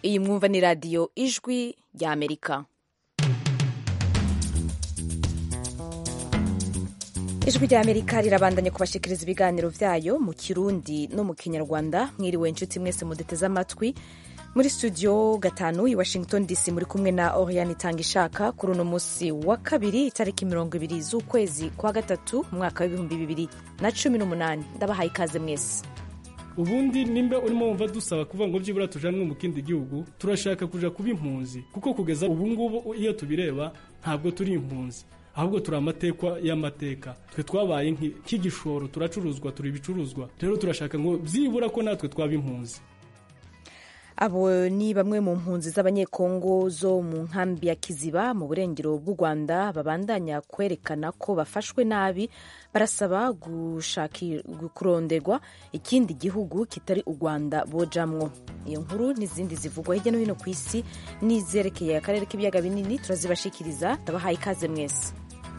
iyi mwumva ni radiyo ijwi rya amerika ijwi rya amerika rirabandanya kubashikiriza ibiganiro vyayo mu kirundi no mu kinyarwanda mwiriwe inshuti mwese muduteze amatwi muri studio gatanu i washington dc muri kumwe na oriane itanga ishaka kuri uno musi wa kabiri itariki mirongo ibiri z'ukwezi kwa gatatu umwaka w'ibihumbi bibiri na cumi n'umunani ndabahaye ikaze mwese ubundi nimba urimo wumva dusaba kuvuga ngo byibura tujanwe mu kindi gihugu turashaka kuja kuba impunzi kuko kugeza ubu ngubu iyo tubireba ntabwo turi impunzi ahubwo turi amatekwa y'amateka twe twabaye nk'igishoro turacuruzwa turi ibicuruzwa rero turashaka ngo byibura ko natwe twaba impunzi abo ni bamwe mu mpunzi z'abanyekongo zo mu nkambi ya kiziba mu burengero bw'u rwanda babandanya kwerekana ko bafashwe nabi barasaba kuronderwa ikindi gihugu kitari u rwanda bojamwo iyo nkuru n'izindi zivugwa hirya no hino ku isi n'izerekeye akarere k'ibiyaga binini turazibashikiriza ndabahaye ikaze mwese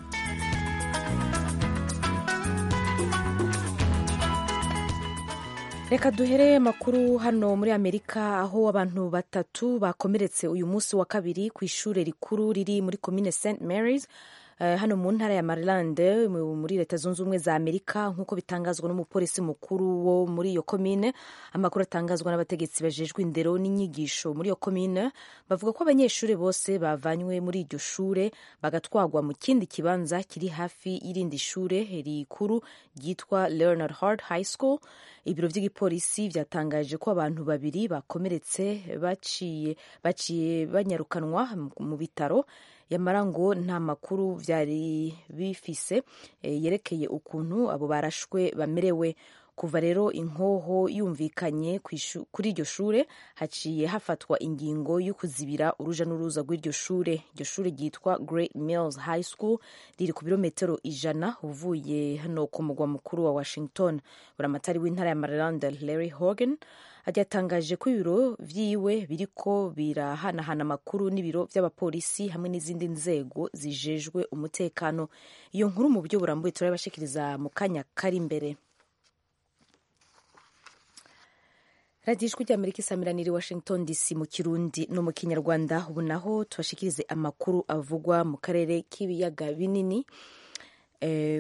reka duhere amakuru hano muri amerika aho abantu batatu bakomeretse uyu munsi wa kabiri ku ishuri rikuru riri muri komine st marys Uh, hano mu ntara ya maryland muri leta zunze ubumwe za amerika nk'uko bitangazwa n'umupolisi mukuru wo muri iyo komine amakuru atangazwa n'abategetsi bajejwe indero n'inyigisho muri iyo komine bavuga ko abanyeshuri bose bavanywe muri iryo shure bagatwagwa mu kindi kibanza kiri hafi y'irindi shure rikuru ryitwa leonard hard high school ibiro by'igipolisi byatangaje ko abantu babiri bakomeretse baciye baciye banyarukanwa mu bitaro yamara ngo nta makuru byari bifise yerekeye ukuntu abo barashwe bamerewe kuva rero inkoho yumvikanye kuri iryo shure haciye hafatwa ingingo yo kuzibira uruja n'uruza rw'iryo shure iryo shure ryitwa Great Mills High School riri ku birometero ijana uvuye hano ku mugwa mukuru wa Washington buramatari w'intara ya Maryland Larry Hogan yatangaje ko ibiro vyiwe biriko birahanahana amakuru n'ibiro vy'abapolisi hamwe n'izindi nzego zijejwe umutekano iyo nkuru mu buryo burambuye turabashikiriza mu kanya kari imbere radiyo ijwi ry'amerika isamiraniye washington dc mu kirundi no mu kinyarwanda ubu naho tubashikirize amakuru avugwa mu karere k'ibiyaga binini eh,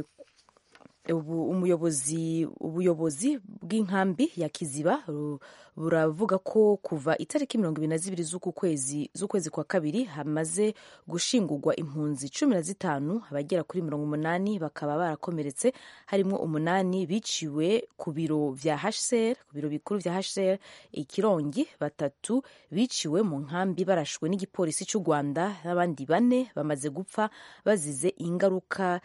umuyobozi ubuyobozi bw'inkambi ya kiziba buravuga ko kuva itariki mirongo ibiri na zibiri z'uku kwezi z'ukwezi kwa kabiri hamaze gushingurwa impunzi cumi na zitanu abagera kuri mirongo umunani bakaba barakomeretse harimo umunani biciwe ku biro vya hcr ku biro bikuru vya hcr ikirongi batatu biciwe mu nkambi barashwe n'igipolisi cy'u rwanda n'abandi bane bamaze gupfa bazize ingaruka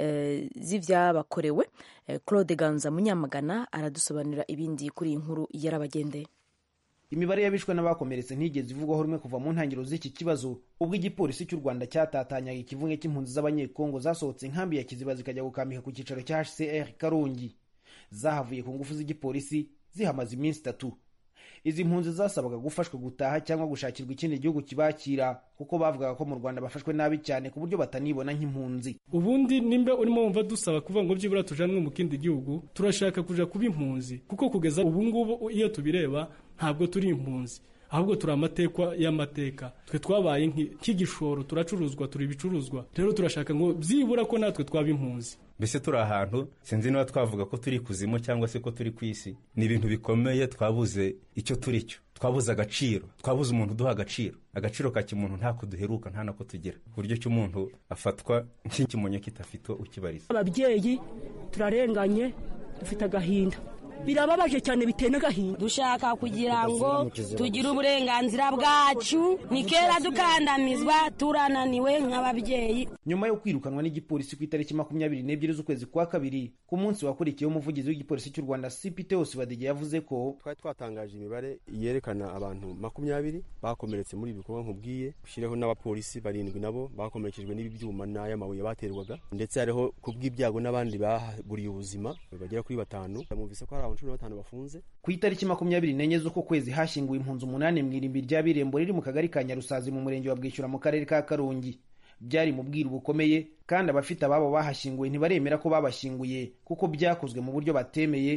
z'ibyabakorewe claude ganza munyamagana aradusobanurira ibindi kuri iyi nkuru yarabagendeye imibare y'abishwe n'abakomeretse ntigeze ivugwaho rumwe kuva mu ntangiriro z'iki kibazo ubwo igipolisi cy'u rwanda cyatatanyaga ikivunge cy'impunzi z'abanyekongo zasohotse inkambi ya kiziba zikajya gukambika ku cyicaro cya hcr karongi zahavuye ku ngufu z'igipolisi zihamaze iminsi itatu izi mpunzi zasabaga gufashwa gutaha cyangwa gushakirwa ikindi gihugu kibakira kuko bavugaga ko mu rwanda bafashwe nabi cyane ku buryo batanibona nk'impunzi ubundi nimba urimo wumva dusaba kuvuga ngo byibura tujanwe mu kindi gihugu turashaka kuja kuba impunzi kuko kugeza ubu ngubu iyo tubireba ntabwo turi impunzi ahubwo turi amatekwa y'amateka twe twabaye nk'igishoro turacuruzwa turi ibicuruzwa rero turashaka ngo byibura ko natwe twaba impunzi mbese turi ahantu sinzi niba twavuga ko turi kuzimu cyangwa se ko turi ku isi ni ibintu bikomeye twabuze icyo turi cyo twabuze agaciro twabuze umuntu uduha agaciro agaciro ka kimuntu ntako duheruka nta nako tugira ku buryo cy'umuntu afatwa nk'ikimonyo kitafite ukibariza ababyeyi turarenganye dufite agahinda birababaje cyane biteye n'agahinda dushaka kugira ngo tugire uburenganzira bwacu ni kera dukandamizwa turananiwe nk'ababyeyi nyuma yo kwirukanwa n'igipolisi ku itariki makumyabiri n'ebyiri z'ukwezi kwa kabiri ku munsi wakurikiyeho umuvugizi w'igipolisi cy'u rwanda cpt badege yavuze ko twari twatangaje imibare yerekana abantu makumyabiri bakomeretse muri ibi bikorwa nkubwiye ushyireho n'abapolisi barindwi nabo bakomerekejwe n'ibi byuma n'ay'amabuye baterwaga ndetse hariho ku bw'ibyago n'abandi baburiye ubuzima bagera kuri batanu mwumvise ko hari abantu cumi na batanu bafunze ku itariki makumyabiri n'enye z'uko kwezi hashyinguwe impunzi umunani mu irimbi rya birembo riri mu kagari ka nyarusazi mu murenge wa bwishyura mu karere ka karongi byari mu bwiru bukomeye kandi abafite ababo bahashyinguwe ntibaremera ko babashyinguye kuko byakozwe mu buryo batemeye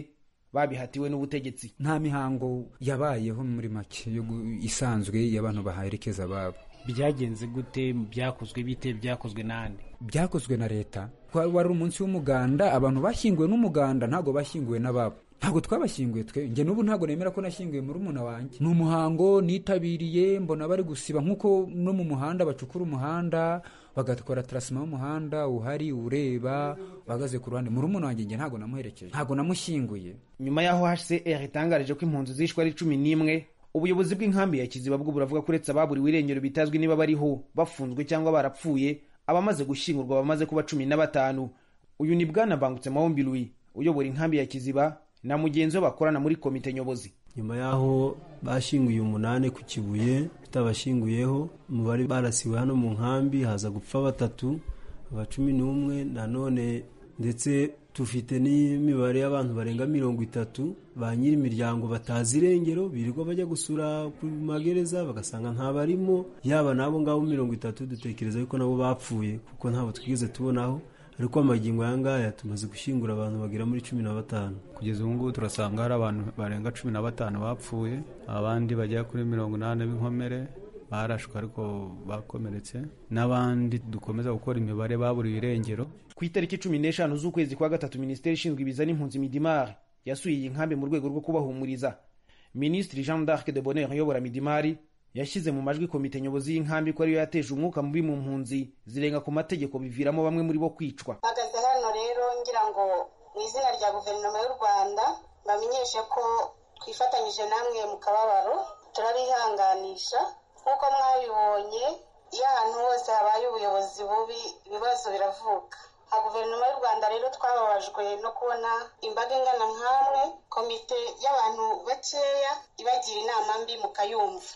babihatiwe n'ubutegetsi nta mihango yabayeho muri make yo gu- isanzwe y'abantu baherekeza ababo byagenze gute byakozwe bite byakozwe n'andi byakozwe na leta Wa- wari umunsi w'umuganda abantu bashyinguwe n'umuganda ntabwo bashyinguwe n'ababo ntabwo twabashyinguye twe njye n'ubu ntabwo nemera ko nashyinguye muri umuna wanjye ni umuhango nitabiriye mbona bari gusiba nk'uko no mu muhanda bacukura umuhanda bagakora tarasima y'umuhanda uhari ureba bahagaze ku ruhande muri umuna wanjye njye ntabwo namuherekeje ntabwo namushyinguye nyuma y'aho hcr itangarije ko impunzi zishwe ari cumi n'imwe ubuyobozi bw'inkambi ya kiziba bwo buravuga ko uretse ababuriwe irengero bitazwi niba bariho bafunzwe cyangwa barapfuye abamaze gushyingurwa bamaze kuba cumi na batanu uyu ni bwana bangutse mahombi louis uyobora inkambi ya kiziba na mugenzi we bakorana muri komite nyobozi nyuma y'aho bashyinguye umunani ku kibuye tutabashyinguyeho umubare barasiwe hano mu nkambi haza gupfa batatu aba cumi n'umwe nanone ndetse dufite n'imibare y'abantu barenga mirongo itatu ba nyiri imiryango batazi irengero birirwa bajya gusura ku magereza bagasanga ntabarimo yaba n'abo ngabo mirongo itatu dutekereza yuko nabo bapfuye kuko ntabwo twigeze tubonaho ariko amagingo aya ngaya tumaze gushyingura abantu bagera muri cumi na batanu kugeza ubu ngubu turasanga hari abantu barenga cumi na batanu bapfuye abandi bagera kuri mirongo inani b'inkomere barashwe ariko bakomeretse n'abandi dukomeza gukora imibare baburiwe irengero ku itariki cumi n'eshanu z'ukwezi kwa gatatu minisiteri ishinzwe ibiza n'impunzi midimari yasuye iyi nkambi mu rwego rwo kubahumuriza minisitiri jean d'arc de bonheur uyobora midimari yashyize mu majwi komite nyobozi y'inkambi ko ariyo yateje umwuka mubi mu mpunzi zirenga ku mategeko biviramo bamwe muri bo kwicwa mpagaze hano rero ngira ngo mu izina rya guverinoma y'u rwanda bamenyeshe ko twifatanyije namwe mu kababaro turabihanganisha nk'uko mwabibonye iyo ahantu hose habaye ubuyobozi bubi ibibazo biravuka nka guverinoma y'u rwanda rero twababajwe no kubona imbaga ingana nk'amwe komite y'abantu bakeya ibagira inama mbi mukayumva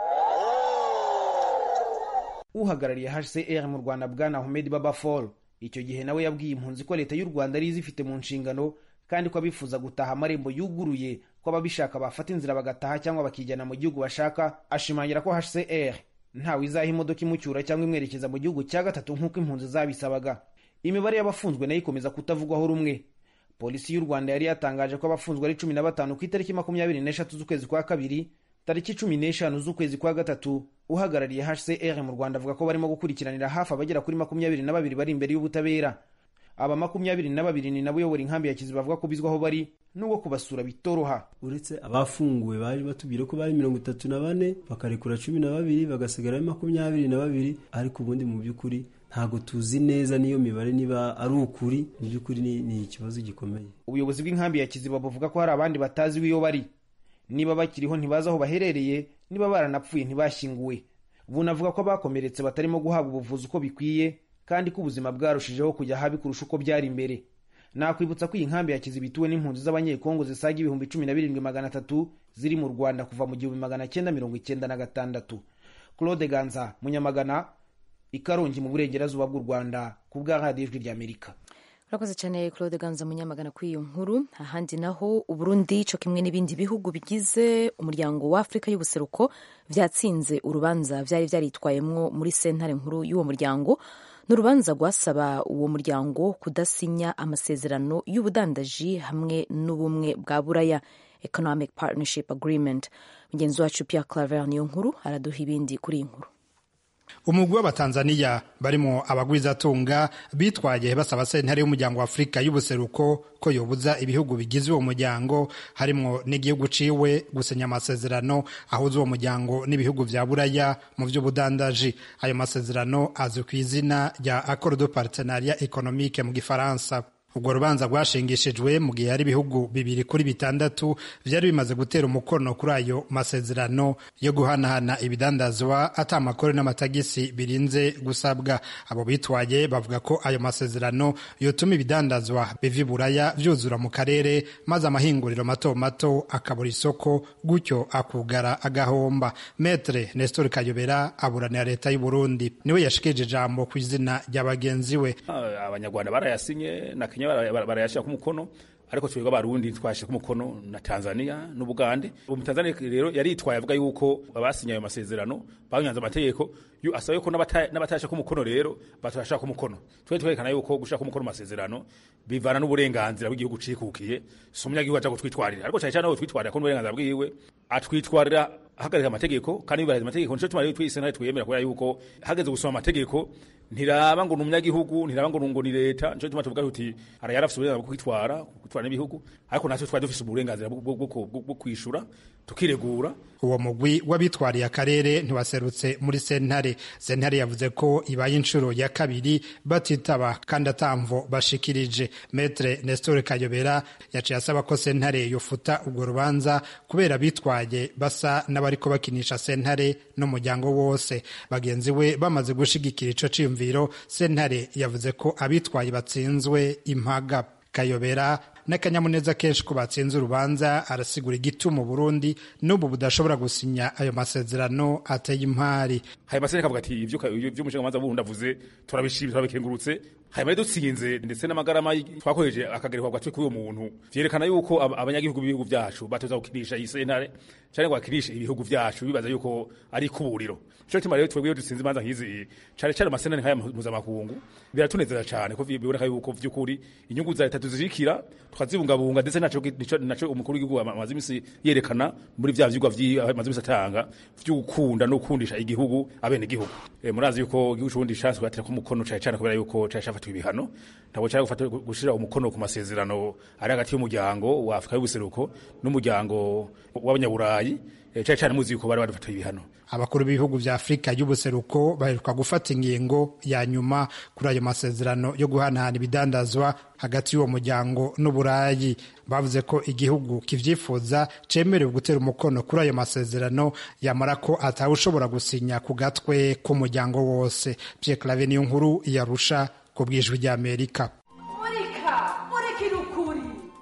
uhagarariye hcr mu rwanda bwana ahmed baba fall icyo gihe nawe yabwiye impunzi ko leta y'u rwanda ari izifite mu nshingano kandi ko abifuza gutaha amarembo yuguruye ko ababishaka bafata inzira bagataha cyangwa bakijyana mu gihugu bashaka ashimangira ko hcr ntawe izaha imodoka imucyura cyangwa imwerekeza mu gihugu cya gatatu nk'uko impunzi zabisabaga imibare y'abafunzwe nayo ikomeza kutavugwaho rumwe polisi y'u rwanda yari yatangaje ko abafunzwe ari cumi na batanu ku itariki makumyabiri n'eshatu z'ukwezi kwa kabiri tariki cumi n'eshanu z'ukwezi kwa gatatu uhagarariye hcr mu rwanda avuga ko barimo gukurikiranira hafi abagera kuri makumyabiri na babiri bari imbere y'ubutabera aba makumyabiri na babiri ni nabo uyobora inkambi ya kiziba bavuga ko bizwaho bari n'ubwo kubasura bitoroha uretse abafunguwe baje batubwira ko bari mirongo itatu na bane bakarekura cumi na babiri bagasigara ari makumyabiri na babiri ariko ubundi mu by'ukuri ntabwo tuzi neza n'iyo mibare niba ari ukuri mu by'ukuri ni, ni ikibazo gikomeye ubuyobozi bw'inkambi ya kiziba buvuga ko hari abandi batazi iyo bari niba bakiriho ntibazi aho baherereye niba baranapfuye ntibashyinguwe bunavuga ko abakomeretse batarimo guhabwa ubuvuzi uko bikwiye kandi ko ubuzima bwarushijeho kujya habi kurusha uko byari imbere nakwibutsa ko iyi nkambi ya kiziba ituwe n'impunzi z'abanyekongo zisaga ibihumbi cumi na birindwi magana atatu ziri mu rwanda kuva mu gihumbi magana cyenda mirongo icyenda na gatandatu claude ganza munyamagana ikarongi mu burengerazuba bw'u rwanda ku bwa radiyo ijwi ry'amerika urakoze cyane claude ganza munyamagana kuri iyo nkuru ahandi naho uburundi cyo kimwe n'ibindi bihugu bigize umuryango wa afurika y'ubuseruko byatsinze urubanza byari byaritwayemwo muri sentare nkuru y'uwo muryango ni urubanza rwasaba uwo muryango kudasinya amasezerano y'ubudandaji hamwe n'ubumwe bwa buraya economic partnership agreement mugenzi wacu pierre claver niyo nkuru araduha ibindi kuri iyi nkuru umugwi w'abatanzaniya barimo abagwizatunga bitwaye basaba sentare y'umuryango wa afurika y'ubuseruko ko yobuza ibihugu bigize uwo muryango harimo n'igihugu ciwe gusinya amasezerano ahuza uwo muryango n'ibihugu vya buraya mu vy'ubudandaji ayo masezerano azwi ku izina rya accord de partenariat économique mu gifaransa ubwo rubanza rwashingishijwe mu gihe hari ibihugu bibiri kuri bitandatu vyari bimaze gutera umukono kuri ayo masezerano yo guhanahana ibidandazwa ata amakori n'amatagisi birinze gusabwa abo bitwaye bavuga ko ayo masezerano yotuma ibidandazwa biva iburaya vyuzura mu karere maze amahinguriro mato mato akabura isoko gutyo akugara agahomba metre nestor kayobera aburanira leta y'u burundi niwe yashikije ijambo ku izina rya bagenzi we abanyarwanda barayasinye na kenya barayashyira ku mukono ariko twebwe abarundi twashyize ku mukono na tanzania n'ubugande ubu tanzania rero yaritwaye avuga yuko abasinye ayo masezerano banyanze amategeko yu- asaba yuko n'abata- n'abatashaka umukono rero batashaka umukono twe twerekana yuko gushaka umukono mu masezerano bivana n'uburenganzira bw'igihugu cikukiye si umunyagihugu aja kutwitwarira ariko cyane cyane aho twitwarira ko n'uburenganzira bwiwe atwitwarira ahagarika amategeko kandi yubahiriza amategeko nico tuma rero twise nawe twiyemera kubera yuko hageze gusoma amategeko ntiraba ngo ni umunyagihugu ntiraba ngo ngo ni leta nico tuma tuvuga tuti ara yarafise uburenganzira bwo kwitwara kwitwara n'ibihugu ariko natwe twari dufise uburenganzira bwo- bwo bwo- bwo kwishura tukiregura uwo mugwi w'abitwariye akarere ntiwaserutse muri sentare sentare yavuze ko ibaye inshuro ya kabiri batitaba kandi atamvo bashikirije metre nestor kayobera yaciye asaba ko sentare yofuta urwo rubanza kubera bitwaye basa n'abariko bakinisha sentare n'umuryango wose bagenzi we bamaze gushigikira ico ciyumviro sentare yavuze ko abitwaye batsinzwe impaga kayobera n'akanyamuneza kenshi ko batsinze urubanza arasigura igituma Burundi n'ubu budashobora gusinya ayo masezerano ateye impari hanyuma se kavuga ati ivyo ivyo umushingamanza burundi avuze turabishimye turabikengurutse hanyuma rero dutsinze ndetse n'amagarama twakoresheje akagerekwa gatwe k'uwo muntu vyerekana yuko ab- abanyagihugu b'ibihugu vyacu batoza gukinisha iyi sentare canke ngo bakinishe ibihugu vyacu bibaza yuko ari kuburiro nico gituma rero twebwe iyo dutsinze imanza nk'izi cane cane amasentare nk'aya mpuzamakungu biratunezeza cane ko biboneka yuko vy'ukuri inyungu za leta tuzishikira tukazibungabunga ndetse naco nico- naco umukuru w'igihugu amaze imisi yerekana muri vya vyigwa vyi- amaze imisi atanga vyo gukunda no gukundisha igihugu abene igihugu e, murazi yuko igihugu c'uburundi caswe batera ko umukono cane cane kubera yuko cari cafatwa ibihano ntabwo cari gufata gushira umukono ku masezerano ari hagati y'umuryango wa Afrika y'ubuseruko n'umuryango w'abanyaburayi e, cari cane muzi yuko bari badufatiye ibihano abakuru b'ibihugu vya afurika y'ubuseruko baheruka gufata ingingo ya nyuma kuri ayo masezerano yo guhanahana ibidandazwa hagati y'uwo muryango n'uburayi bavuze ko igihugu kivyifuza cemerewe gutera umukono kuri ayo masezerano yamara ko atawushobora gusinya ku gatwe k'umuryango wose pierre clave niyo nkuru yarusha ku bwijwi ry'amerika murika murikira ukuri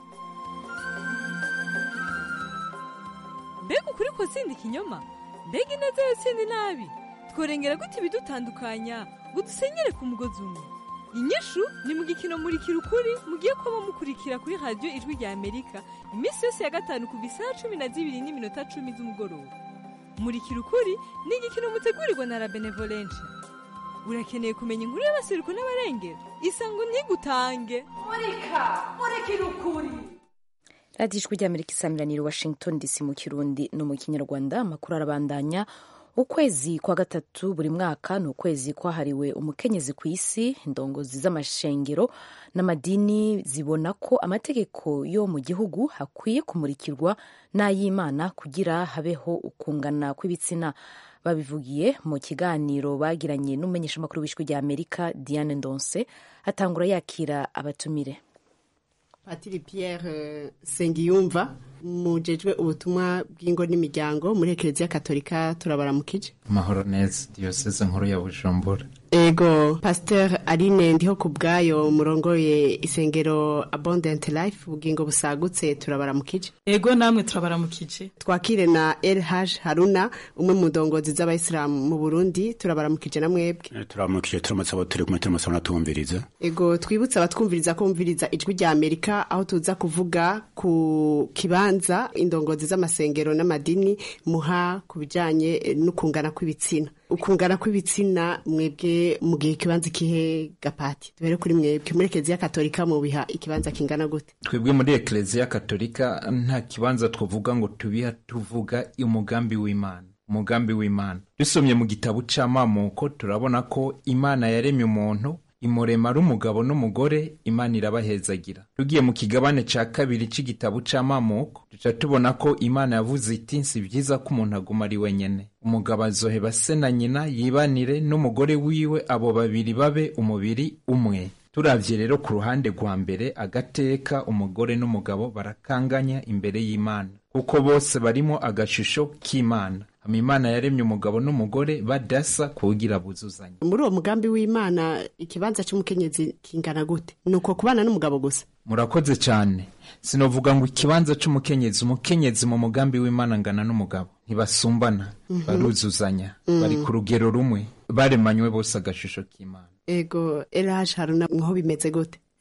mbega ukuri ko sindi ikinyoma mbega ineza yo sindi nabi tworengera gute ibidutandukanya ngo dusenyere ku mugozi umwe inyishu ni mu gikino murikira ukuri mugiye kuba mukurikira kuri radiyo ijwi rya amerika iminsi yose ya gatanu kuva isaha cumi na zibiri n'iminota cumi z'umugoroba murikira ukuri ni igikino mutegurirwa na la benevolencia urakeneye kumenya inkuru y'abaseruko n'abarengera isango ntigutange murika murikira ukuri radiyo ijwi ry'amerika isamiraniye washington dc mu kirundi no mu kinyarwanda amakuru arabandanya ukwezi kwa gatatu buri mwaka ni ukwezi kwahariwe umukenyezi ku isi indongozi z'amashengero n'amadini zibona ko amategeko yo mu gihugu hakwiye kumurikirwa n'ay'imana kugira habeho ukungana kw'ibitsina babivugiye mu kiganiro bagiranye n'umumenyeshamakuru w'ijwi rya amerika diane ndonse atangura yakira abatumire patiri Pierre Sengiyumva mujejwe ubutumwa bw'ingo n'imiryango muri ekereziya katolika turabaramukije amahoro neza diyoseze nkuru ya bujumbura ego pasteur aline ndiho ku bwayo murongoye isengero abundant life ubugingo busagutse turabaramukije ego namwe turabaramukije twakire na LH Haruna umwe mu ndongozi z'abayisilamu mu Burundi turabaramukije na mwebwe turamukije turamutse abo turi kumwe turimo tunatumviriza ego twibutse abatwumviriza ko bumviriza ijwi rya amerika aho tuza kuvuga ku kibanza indongozi z'amasengero n'amadini muha ku bijyanye n'ukungana kw'ibitsina ukungana kw'ibitsina mwebwe mu gihe ikibanza ikihe gapati tubere kuri mwebwe muri ekereziya katolika mubiha ikibanza kingana gute twebwe muri ekereziya katolika nta kibanza twavuga ngo tubiha tuvuga umugambi w'imana umugambi w'imana dusomye mu gitabo c'amamuko turabona ko imana yaremye umuntu imurema ari umugabo n'umugore imana irabahezagira tugiye mu kigabane ca kabiri c'igitabo c'amamuko duca tubona ko imana yavuze iti si byiza ko umuntu aguma ari wenyene umugabo azoheba se na nyina yibanire n'umugore wiwe abo babiri babe umubiri umwe turavye rero ku ruhande rwa mbere agateka umugore n'umugabo barakanganya imbere y'imana kuko bose barimo agashusho k'imana hama imana yaremye umugabo n'umugore badasa kugira buzuzanye muri uwo mugambi w'imana ikibanza c'umukenyezi kingana gute ni uko kubana n'umugabo gusa murakoze cyane sinovuga ngo ikibanza c'umukenyezi umukenyezi mu mugambi w'imana ngana n'umugabo ntibasumbana Mhm. baruzuzanya Mm. bari ku rugero rumwe baremanywe bose agashusho k'imana ego LH Haruna mwaho bimeze gute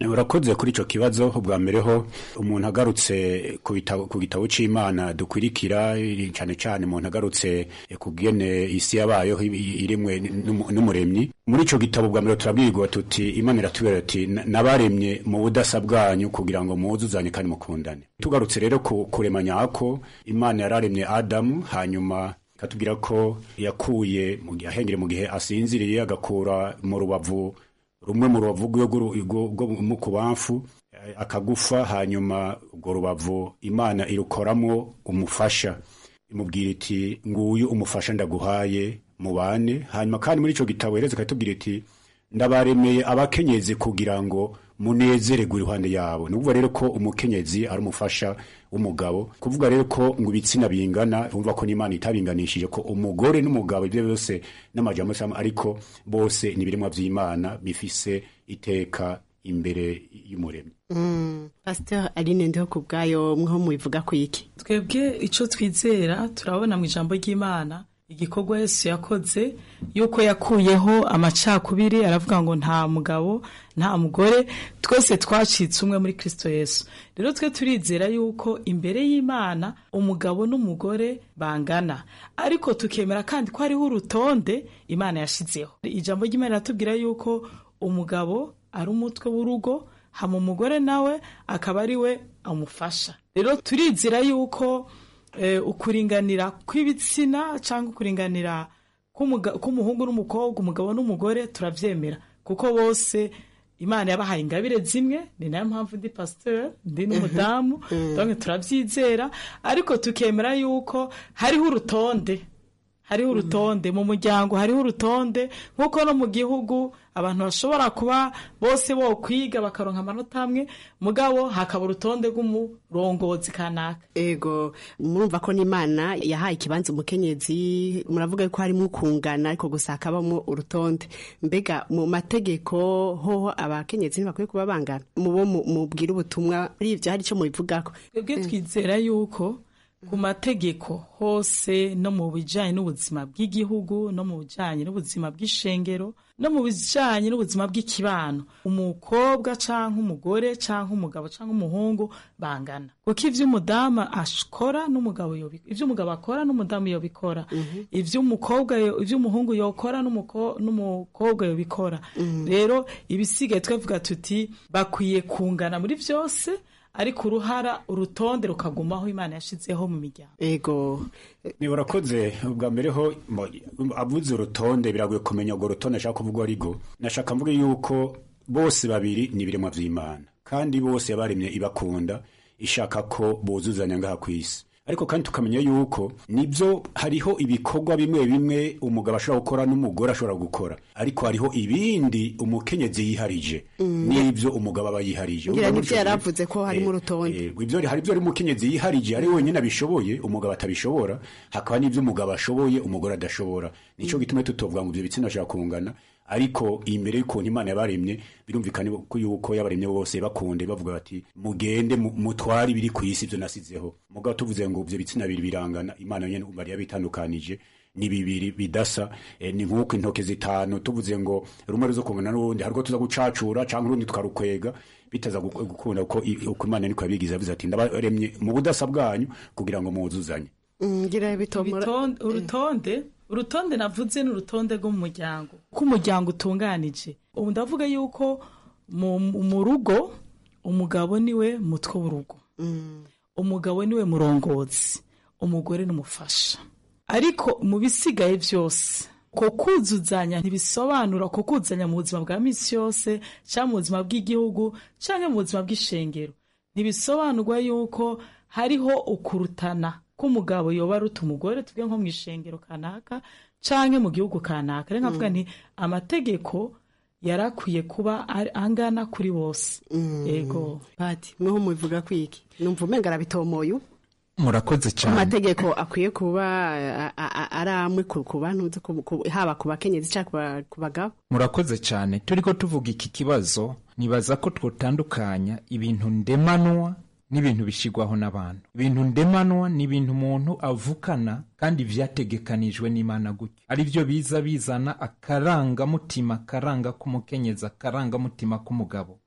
urakoze kuri icyo kibazo ubwa mbere ho umuntu agarutse ku bitabo- ku gitabo cy'imana dukwirikira cyane cyane umuntu agarutse ku bwene isi yabayeho i- irimwe n'umu- n'umuremyi muri icyo gitabo bwa mbere turabwirwa tuti imana iratubwira ati "Na- nabaremye mu budasa bwanyu kugira ngo mwuzuzanye kandi mukundane tugarutse rero ku kurema nyako imana yararemye adamu hanyuma ikatubwira ko yakuye mu gihe ahengere mu gihe asinziriye agakura mu rubavu rumwe mu rubavu rwe rw'uru- rwo- rwo mu kubamfu eh, akagufa hanyuma urwo rubavu imana irukoramo umufasha imubwira iti nguyu umufasha ndaguhaye mubane hanyuma kandi muri icyo gitabo hereza ikatubwira iti ndabaremeye abakenyezi kugira ngo munezererwe iruhande yabo ni ukuvuga rero ko umukenyezi ari umufasha w'umugabo kuvuga rero ko ngo ibitsina bingana urumva ko n'imana itabinganishije ko umugore n'umugabo ibyo byose n'amajambo yose ariko bose ni ibiremwa by'imana bifise iteka imbere y'umuremyi Mm. pasteur aline ndiho ku bwayo mwaho mubivuga ku iki twebwe icyo twizera turabona mu ijambo ry'imana igikorwa yesu yakoze yuko yakuyeho amacakubiri aravuga ngo nta mugabo nta mugore twese twacitse umwe muri kirisito yesu rero twe turizera yuko imbere y'imana umugabo n'umugore bangana ariko tukemera kandi ko hariho urutonde imana yashyizeho ijambo ry'imana riratubwira yuko umugabo ari umutwe w'urugo hama umugore nawe akaba ari we amufasha rero turizera yuko eh, ukuringanira kw'ibitsina cyangwa ukuringanira k'umuga- k'umuhungu n'umukobwa umugabo n'umugore turabyemera kuko bose imana yabahaye ingabire zimwe ni nayo mpamvu ndi pasiteri ndi n'umudamu donc turabyizera ariko tukemera yuko hariho urutonde hariho urutonde mu muryango hariho urutonde nk'uko no mu gihugu abantu bashobora kuba bose bo kwiga bakaronka amanota amwe mugabo hakaba urutonde rw'umurongozi kanaka ego murumva ko n'imana yahaye ikibanza umukenyezi muravuga ko harimo ukungana ariko gusa hakabamo urutonde mbega mu mategeko hoho abakenyezi ntibakwiye kuba bangana mu bo mu- mubwira ubutumwa muri ibyo hari icyo mubivugako twebwe twizera yuko ku mategeko hose no mu bijyanye n'ubuzima bw'igihugu no mu bijyanye n'ubuzima bw'ishengero no mu bijyanye n'ubuzima bw'ikibano umukobwa cyangwa umugore cyangwa umugabo cyangwa umuhungu bangana kuko ibyo umudamu akora n'umugabo yobikora ibyo umugabo akora n'umudamu yobikora ibyo umukobwa yo- ibyo umuhungu yokora n'umuko- n'umukobwa yobikora rero ibisigaye twavuga tuti bakwiye kungana muri byose ariko uruhara urutonde rukagumaho imana yashyizeho mu miryango ego ni urakoze ubwa mbere ho mo- avuze urutonde biragoye kumenya urwo rutonde ashaka kuvuga arigo nashaka mvuge yuko bose babiri ni ibiremwa by'imana kandi bose yabaremye ibakunda ishaka ko buzuzanya ngaha ku isi ariko kandi tukamenya yuko nibyo hariho ibikorwa bimwe bimwe umugabo ashobora gukora n'umugore ashobora gukora ariko hariho ibindi umukenyezi yiharije n'ibyo umugabo aba yiharije ngira Urumva nibyo gutyo- yaravuze ko harimo urutonde Eh, ibyo hari ibyo ari umukenyezi yiharije ari wenyine abishoboye umugabo atabishobora hakaba n'ibyo umugabo ashoboye umugore adashobora nicyo gituma tutovuga ngo ibyo bitsina bishobora kungana ariko imbere y'ukuntu imana yabaremye birumvikana ko yuko yabaremye bose bakunde bavuga bati mugende mu- mutware ibiri ku isi ibyo nasizeho mugabo tuvuze ngo ibyo bitsina bibiri birangana imana yonyine bari yabitandukanije ni bibiri bidasa eh, ni nk'uko intoke zitanu tuvuze ngo rumwe ruzo kungana n'urundi hariko tuza gucacura canke urundi twarukwega bitaza gu- gukunda uko i- uko imana niko yabigize yavuze ati ndabaremye mu budasa bwanyu kugira ngo muzuzanye Mm, ngira bitomora Ibiton- urutonde urutonde navuze ni urutonde rwo mu muryango uko umuryango utunganije ubu ndavuga yuko mu, mu rugo umugabo niwe mutwe w'urugo umugabo niwe murongozi umugore n'umufasha ariko mu bisigaye byose ko kuzuzanya ntibisobanura ko kuzuzanya mu buzima bwa minsi yose cyangwa mu buzima bw'igihugu cyangwa mu buzima bw'ishengero ntibisobanurwa yuko hariho ukurutana k'umugabo yoba aruta umugore tuvuge nko mu ishengero kanaka cyangwa mu gihugu kanaka rero nkavuga nti amategeko yari akwiye kuba ari- angana kuri bose yego pati mweho mubivuga kwiki numva umenga arabitomoye ubu murakoze ko cyane amategeko akwiye kuba a- a- a- ari amwe ku ku bantu nzi ku- ku- haba ku bakenyezi cyangwa ku ba- ku bagabo murakoze cyane turi ko tuvuga iki kibazo nibaza ko twotandukanya ibintu ndemanwa n'ibintu bishyirwaho n'abantu ibintu ndemanwa ni ibintu umuntu avukana kandi vyategekanijwe n'imana gutyo ari byo biza bizana akarangamutima akaranga k'umukenyezi akarangamutima k'umugabo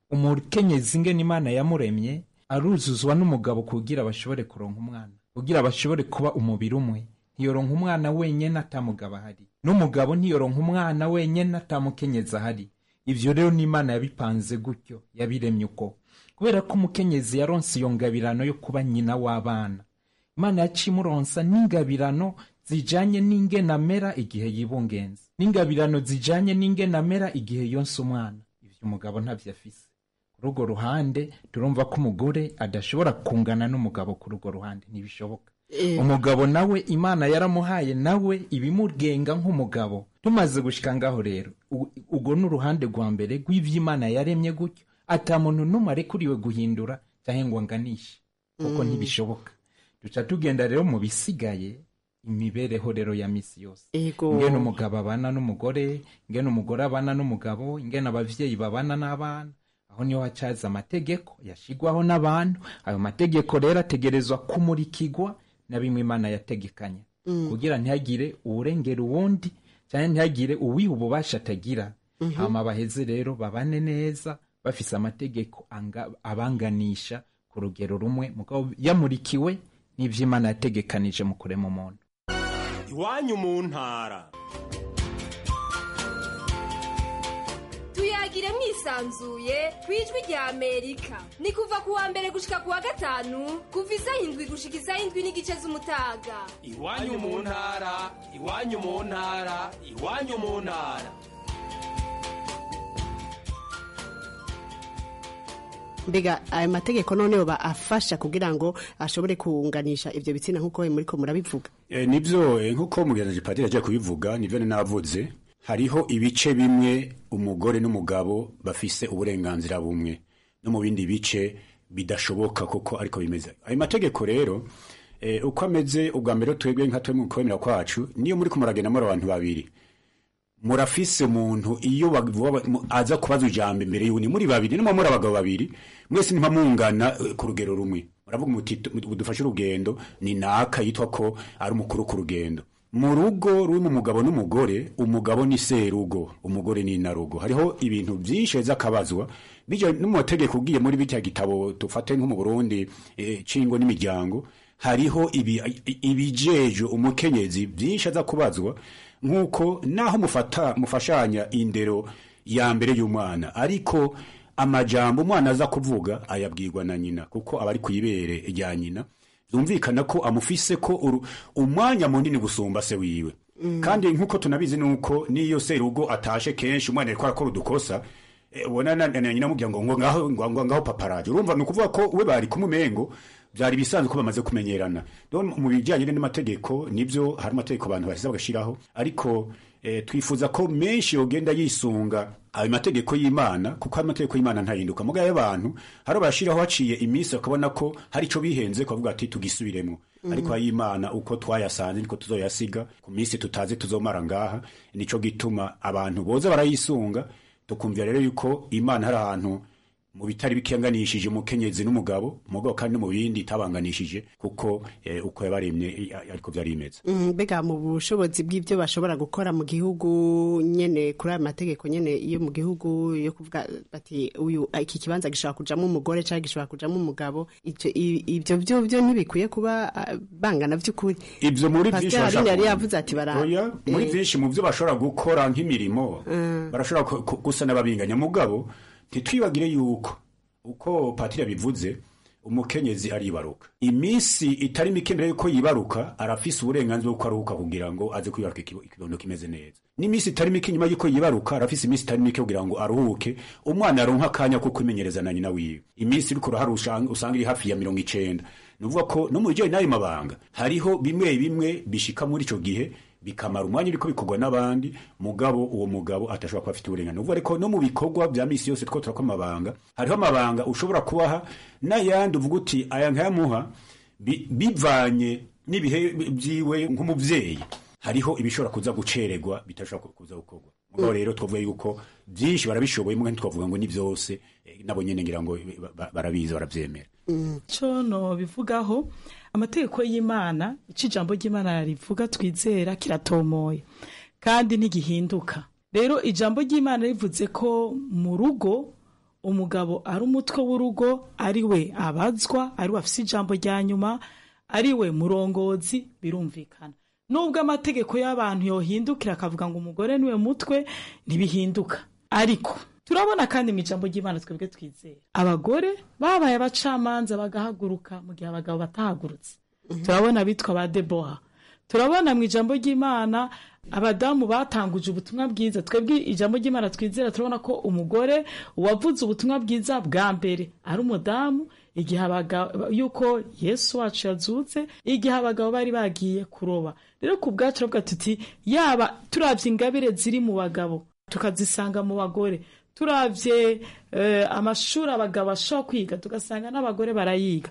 umukenyezi ingene imana yamuremye aruzuzwa n'umugabo kugira bashobore kuronka umwana kugira bashobore kuba umubiri umwe ntiyoronka umwana wenyine atamugabo ahari n'umugabo ntiyoronka umwana wenyine atamukenyezi ahari ivyo rero n'imana yabipanze gutyo yabiremye uko kubera ko umukenyezi yaronse iyo ngabirano yo kuba nyina w'abana imana yaciye imuronsa n'ingabirano zijanye n'ingene amera igihe yibungenze n'ingabirano zijanye n'ingene amera igihe yonse umwana ivyo umugabo ntavyo afise kuri urwo ruhande turumva ko umugore adashobora kungana n'umugabo kuri urwo ruhande ntibishoboka umugabo nawe imana yaramuhaye nawe ibimugenga nk'umugabo tumaze gushika ngaho rero u- urwo ni uruhande rwa mbere rw'ivyo imana yaremye gutyo ata muntu n'umwe arekuriwe guhindura cyangwa ngo anganishe kuko Mm. ntibishoboka duca tugenda rero mu bisigaye imibereho rero ya misi yose Ego. ingene umugabo abana n'umugore ingene umugore abana n'umugabo ingene abavyeyi babana n'abana aho niho hacaza amategeko yashigwaho n'abantu ayo mategeko rero ategerezwa kumurikirwa na bimwe imana yategekanya Mm. kugira ntihagire uwurengera uwundi cyangwa ntihagire uwiha ububasha atagira Mhm. hama baheze rero babane neza bafise amategeko anga- abanganisha ku rugero rumwe mugabo yamurikiwe n'ivyo imana yategekanije mu kurema umuntu iwanyu mu ntara tuyagire mwisanzuye ku ijwi rya amerika ni kuva ku wa mbere gushika ku wa gatanu kuva isaha indwi gushika isaha indwi n'igice z'umutaga iwanyu mu ntara iwanyu mu ntara iwanyu mu ntara mbega ayo mategeko noneho ba afasha kugira ngo ashobore kunganisha ivyo bitsina nk'uko muri ko murabivuga E, nivyo e, nk'uko mugenzi padiri agiye kubivuga nivyo navuze hariho ibice bimwe umugore n'umugabo bafise uburenganzira bumwe no mu bindi bice bidashoboka koko ariko bimeze ayo mategeko rero e, uko ameze ubwa mbere twebwe nka twe mu kwemera kwacu niyo muri kumuragenda muri abantu babiri murafise umuntu iyo bavuga- mu- aza kubaza ijambo imbere y'undi muri babiri nimba muri abagabo babiri mwese ntimpa mungana eh, ku rugero rumwe muravuga muti tu- dufashe urugendo ni naka yitwa ko ari umukuru ku rugendo mu rugo rurimo umugabo n'umugore umugabo ni serugo umugore ni inarugo hariho ibintu byinshi heza akabazwa bijya no mu mategeko ugiye muri bitya gitabo dufate nko mu burundi eh, cingo n'imiryango hariho ibi- ibijeje umukenyezi byinshi aza kubazwa nk'uko naho mufata mufashanya indero ya mbere y'umwana ariko amajambo umwana aza kuvuga ayabwirwa na nyina kuko aba ari ku ibere rya nyina byumvikana ko amufise ko uru- umwanya munini gusumba se wiwe Mm. kandi nk'uko tunabizi nuko n'iyo serugo atashe kenshi umwana ariko arakora udukosa eh, ubona na na nyina amubwira ngo ngo ngaho ngo ngo ngaho paparaje urumva ni ukuvuga ko we bari kumumengo byari bisanzwe ko bamaze kumenyerana Rero mu bijyanye n'amategeko nibyo hari amategeko abantu bashyize bagashiraho ariko eh, twifuza ko menshi yogenda yisunga ayo mategeko y'imana kuko ayo mategeko y'imana ntahinduka muga y'abantu hari bashiraho haciye iminsi bakabona ko hari ico bihenze kuvuga ati tugisubiremo Mhm. ariko ay'imana uko twayasanze niko tuzoyasiga ku minsi tutazi tuzomara ngaha nico gituma abantu boza barayisunga tukumvira rero yuko imana hari ahantu mu bitari bikenganishije umukenyezi n'umugabo umugabo kandi no mu bindi itabanganishije kuko eh, uko yabaremye eh, ariko byari bimeze Mm, mbega mu bushobozi bw'ibyo bashobora gukora mu gihugu nyene kuri aya mategeko nyene yo mu gihugu yo kuvuga bati uyu iki kibanza gishobora kujamo umugore cyangwa gishobora kujamo umugabo ivyo i- ivyo byo byo ntibikwiye kuba ah, bangana by'ukuri ivyo muri byinshi Pasteur Aline bashaka- yari yavuze ati bara Oya, muri eh, byinshi mu byo bashobora gukora nk'imirimo Mm. barashobora ku- ku- gusa n'ababinganya mugabo ntitwibagire yuko uko patiri yabivuze umukenyezi aribaruka iminsi itari mike mbere yuko yibaruka arafise uburenganzira bwo aruhuka kugira ngo aze kwibaruka ikibo- ikibondo kimeze neza n'iminsi itari mike nyuma yuko yibaruka arafise iminsi itari mike kugira ngo aruhuke umwana aronka akanya ko kwimenyereza na nyina wiwe iminsi iriko urahari usanga usanga iri hafi ya mirongo icenda ni ukuvuga ko no mu bijyanye n'ayo mabanga hariho bimwe bimwe bishika muri ico gihe bikamara umwanya uriko bikorwa n'abandi mugabo uwo mugabo atashobora kuba afite uburenganzira uvuga ariko no mu bikorwa bya misi yose two turakora amabanga hariho amabanga ushobora kubaha n'ayandi uvuga uti aya nkayamuha bi- bivanye n'ibihe byiwe nk'umubyeyi hariho ibishobora kuza gucererwa bitashobora kuza gukorwa mugabo rero twavuga yuko byinshi barabishoboye mugabo ntitwavuga ngo ni byose eh, nabo nyene ngira ngo ba- ba- barabizi barabyemera cyo no bivugaho amategeko y'imana icyo ijambo ry'imana rivuga twizera kiratomoye kandi ntigihinduka rero ijambo ry'imana rivuze ko mu rugo umugabo ari umutwe w'urugo ari we abazwa ari we afise ijambo rya nyuma ari we murongozi birumvikana nubwo amategeko y'abantu yohindukira akavuga ngo umugore niwe mutwe ntibihinduka ariko turabona kandi mu ijambo ry'imana twebwe twizera abagore babaye abacamanza bagahaguruka mu gihe abagabo batahagurutse turabona abitwa ba deboha turabona mu ijambo ry'imana abadamu batanguje ubutumwa bwiza twebwe ijambo ry'imana twizera turabona ko umugore uwavuze ubutumwa bwiza bwa mbere ari umudamu igihe abagabo yuko yesu wacu yazutse igihe abagabo bari bagiye kuroba rero ku bwacu turavuga tuti yaba turabye ingabire ziri mu bagabo tukazisanga mu bagore turabye eh, amashuri abagabo bashobora kwiga tugasanga n'abagore barayiga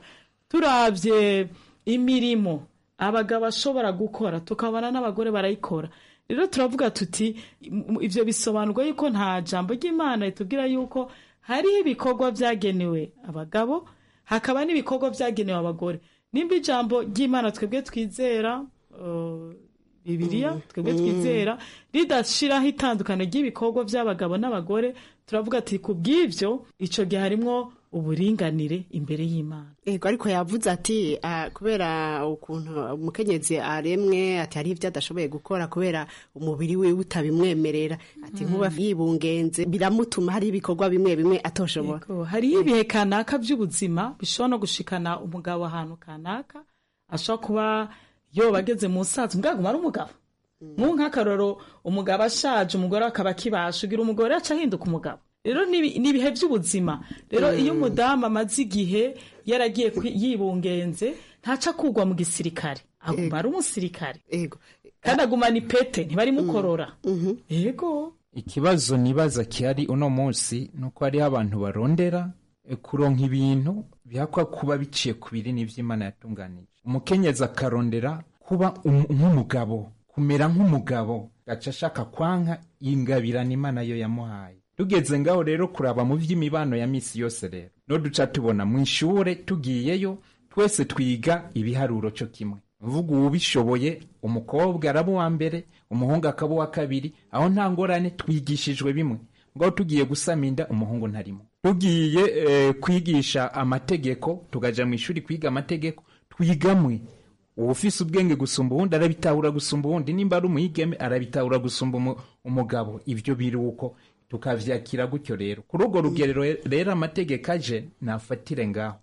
turabye imirimo abagabo bashobora gukora tukabona n'abagore barayikora rero turavuga tuti m- ibyo bisobanurwa yuko nta jambo ry'imana ritubwira yuko hariho ibikorwa byagenewe abagabo hakaba n'ibikorwa byagenewe abagore nimba ijambo ry'imana twebwe twizera uh, bibiliya twebwe mm. twizera ridashiraho itandukano ry'ibikorwa by'abagabo n'abagore turavuga ati ku bw'ibyo icyo gihe harimwo uburinganire imbere y'imana Ego ariko yavuze ati ah, kubera ukuntu umukenyezi aremwe ati hariho ibyo adashoboye gukora kubera umubiri we utabimwemerera ati nkuba yibungenze biramutuma hari ibikorwa bimwe bimwe atoshobora Yego, hariho ibihe kanaka by'ubuzima bishobora no gushikana umugabo ahantu kanaka ashobora kuba yoba ageze mu sazi mbwaguma ari umugabo mu nk'akaroro umugabo ashaje umugore akaba akibasha ugira umugore aca ahinduka umugabo rero ni ibi- ni ibihe by'ubuzima rero iyo umudamu amaze igihe yaragiye kwi- yibungenze ntaca kugwa mu gisirikare aguma ari umusirikare kandi agumana ipete ntibarimukorora yego ikibazo nibaza kihari uno munsi ni uko hariho abantu barondera e, kuronka ibintu bihakwa kuba biciye ku binini vy'imana yatunganije umukenyezi akarondera kuba um- nk'umugabo kumera nk'umugabo gaca ashaka kwanka ingabirana imana yo yamuhaye tugeze ngaho rero kuraba mu vy'imibano ya misi yose rero no duca tubona mu ishure tugiyeyo twese twiga ibiharuro co kimwe mvuga uwubishoboye umukobwa araba uwa mbere umuhungu akaba uwa kabiri aho nta ngorane twigishijwe bimwe ngaho tugiye gusama inda umuhungu ntarimo tugiye eh, kwigisha amategeko tukaja mu ishuri kwiga amategeko twigamwe uwufise ubwenge gusumba uwundi arabitahura gusumba uwundi nimba ari umwigeme arabitahura gusumba umu- umugabo ibyo biri uko tukavyakira gutyo rero kuri urwo rugerero rero amategeko aje nafatire ngaho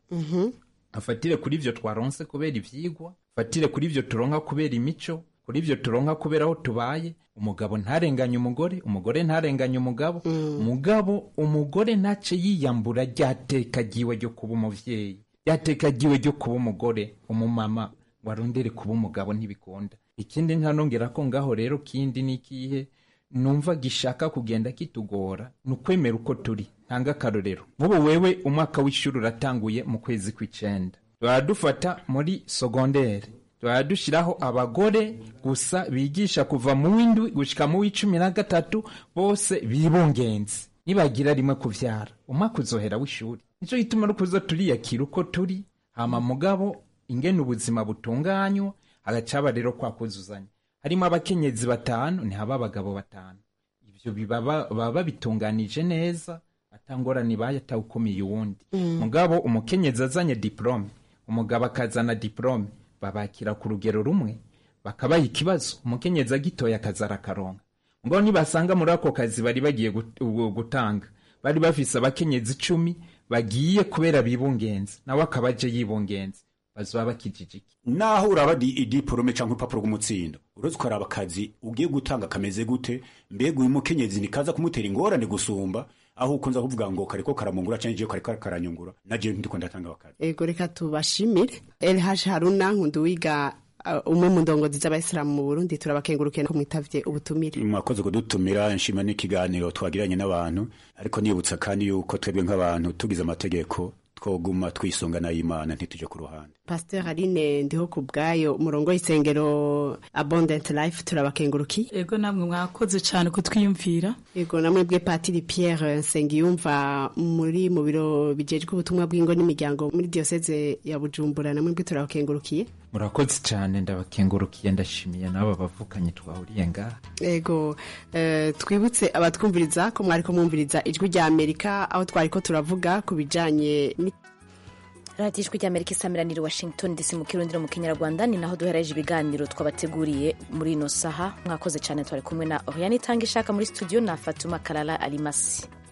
afatire kuri ivyo twaronse kubera ivyigwa afatire kuri ivyo turonka kubera imico kuri ivyo turonka kubera aho tubaye umugabo ntarenganye umugore umugore ntarenganye umugabo mugabo umugore ntace yiyambura ryateka ryiwe ryo kuba umuvyeyi ryateka ryiwe ryo kuba umugore umumama warondere kuba umugabo ntibikunda ikindi ntanongera ko ngaho rero kindi n'ikihe numva gishaka kugenda kitugora ni ukwemera uko turi ntanga akarorero nk'ubu wewe umwaka w'ishuri uratanguye mu kwezi kw'icenda tuba dufata muri sogondere tuba dushyiraho abagore gusa bigisha kuva mu w'indwi gushika mu w'icumi na gatatu bose bibungenze nibagira rimwe kuvyara umwaka uzohera w'ishuri nico gituma no kuza turiyakira uko turi hama mugabo ingene ubuzima butunganywa hagacaba rero kwa kuzuzanya harimo abakenyezi batanu ntihaba abagabo batanu ivyo bibaba- baba babitunganije neza atangorane ibaye atawukomeye uwundi Mm. mugabo umukenyezi azanye diplome umugabo akazana diplome babakira ku rugero rumwe bakabaha ikibazo umukenyezi agitoya akazara akaronka ngo nibasanga muri ako kazi bari bagiye gut- ubu- gutanga bari bafise abakenyezi icumi bagiye kubera bibungenze nawe akaba aje yibungenze bazoba bakijijiki naho uraba di- idiporome cyangwa urupapuro rw'umutsindo uretse ukaraba akazi ugiye gutanga kameze gute mbega uyu mukenyezi nikaza kumutera ingorane gusumba aho ukunza kuvuga ngo kariko karamungura cyangwa igihe kariko karanyungura naje ndiko ndatanga akazi ego reka tubashimire elhaji haruna nkunduwiga uh, umwe mu ndongozi z'abayisilamu mu burundi turabakengurukiye ko mwitavye ubutumire mwakoze kudutumira nshima n'ikiganiro twagiranye n'abantu ariko nibutsa kandi yuko twebwe nk'abantu tugize amategeko twoguma twisunga n'ay'imana ntituje ku ruhande pasteur aline ndiho ku bwayo umurongo w'isengero abundant life turabakengurukiye ego namwe mwakoze cyane kutwiyumvira ego namwe bwe patiri pierre nsengiyumva muri mu biro bijejwe ubutumwa bw'ingo n'imiryango muri diyoseze ya bujumbura namwe bwe turabakengurukiye murakoze cyane ndabakengurukiye ndashimiye n'aba bavukanye twahuriye ngaha ego eh, twibutse abatwumviriza ko mwari ko mwumviriza ijwi rya amerika aho twari ko turavuga ku bijanye ni radiyo ijwi ry'amerika isamiraniye washington dc mu kirundi no mu kinyarwanda ni naho duhereje ibiganiro twabateguriye muri ino saha mwakoze cyane twari kumwe na oriane itanga ishaka muri studio na fatuma karara alimasi